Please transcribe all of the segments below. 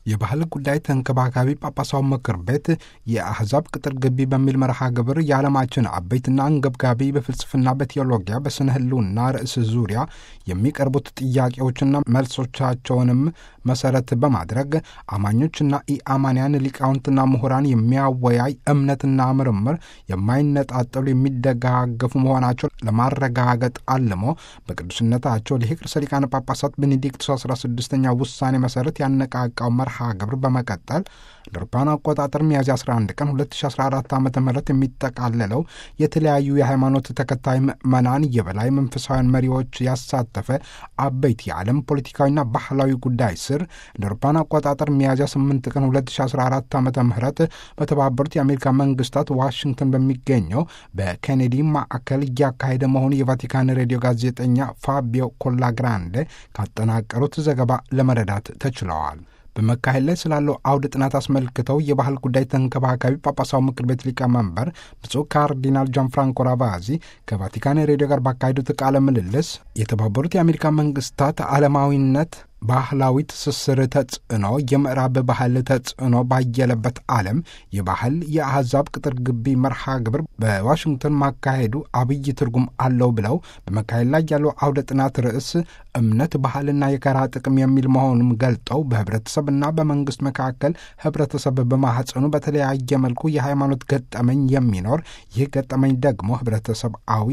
የባህል ጉዳይ ተንከባካቢ ጳጳሳዊ ምክር ቤት የአሕዛብ ቅጥር ግቢ በሚል መርሃ ግብር የዓለማችን አበይትና አንገብጋቢ በፍልስፍና፣ በቴዎሎጊያ፣ በስነ ህልውና ርዕስ ዙሪያ የሚቀርቡት ጥያቄዎችና መልሶቻቸውንም መሰረት በማድረግ አማኞችና ኢአማንያን ሊቃውንትና ምሁራን የሚያወያይ እምነትና ምርምር የማይነጣጠሉ የሚደጋገፉ መሆናቸው ለማረጋገጥ አልሞ በቅዱስነታቸው ሊቅ ርዕሰ ሊቃነ ጳጳሳት ቤኔዲክቱስ 16ኛ ውሳኔ መሰረት ያነቃቃው መርሃ ግብር በመቀጠል ለአውሮፓውያን አቆጣጠር ሚያዝያ 11 ቀን 2014 ዓ ም የሚጠቃለለው የተለያዩ የሃይማኖት ተከታይ ምዕመናን የበላይ መንፈሳውያን መሪዎች ያሳተፈ አበይት የዓለም ፖለቲካዊና ባህላዊ ጉዳይ ስር ለአውሮፓውያን አቆጣጠር ሚያዝያ 8 ቀን 2014 ዓ ም በተባበሩት የአሜሪካ መንግስታት ዋሽንግተን በሚገኘው በኬኔዲ ማዕከል እያካሄደ መሆኑ የቫቲካን ሬዲዮ ጋዜጠኛ ፋቢዮ ኮላግራንዴ ካጠናቀሩት ዘገባ ለመረዳት ተችለዋል። በመካሄድ ላይ ስላለው አውደ ጥናት አስመልክተው የባህል ጉዳይ ተንከባካቢ ጳጳሳዊ ምክር ቤት ሊቀመንበር ብፁዕ ካርዲናል ጃን ፍራንኮ ራቫዚ ከቫቲካን ሬዲዮ ጋር ባካሄዱት ቃለ ምልልስ የተባበሩት የአሜሪካ መንግስታት ዓለማዊነት ባህላዊ ትስስር ተጽዕኖ የምዕራብ ባህል ተጽዕኖ ባየለበት ዓለም የባህል የአሕዛብ ቅጥር ግቢ መርሃ ግብር በዋሽንግተን ማካሄዱ አብይ ትርጉም አለው ብለው በመካሄድ ላይ ያለው አውደ ጥናት ርዕስ እምነት፣ ባህልና የጋራ ጥቅም የሚል መሆኑም ገልጠው በህብረተሰብና በመንግስት መካከል ህብረተሰብ በማህፀኑ በተለያየ መልኩ የሃይማኖት ገጠመኝ የሚኖር ይህ ገጠመኝ ደግሞ ህብረተሰባዊ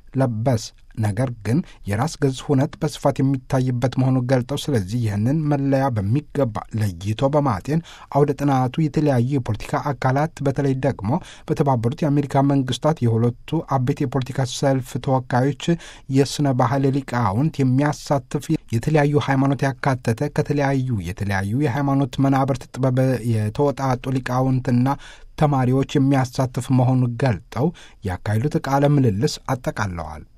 ለበስ ነገር ግን የራስ ገዝ ሁነት በስፋት የሚታይበት መሆኑን ገልጠው ስለዚህ ይህንን መለያ በሚገባ ለይቶ በማጤን አውደ ጥናቱ የተለያዩ የፖለቲካ አካላት በተለይ ደግሞ በተባበሩት የአሜሪካ መንግስታት የሁለቱ አበይት የፖለቲካ ሰልፍ ተወካዮች የስነ ባህል ሊቃውንት የሚያሳትፍ የተለያዩ ሃይማኖት ያካተተ ከተለያዩ የተለያዩ የሃይማኖት መናብርት ጥበብ የተወጣጡ ሊቃውንትና ተማሪዎች የሚያሳትፍ መሆኑን ገልጠው ያካሄዱት ቃለ ምልልስ አጠቃለዋል።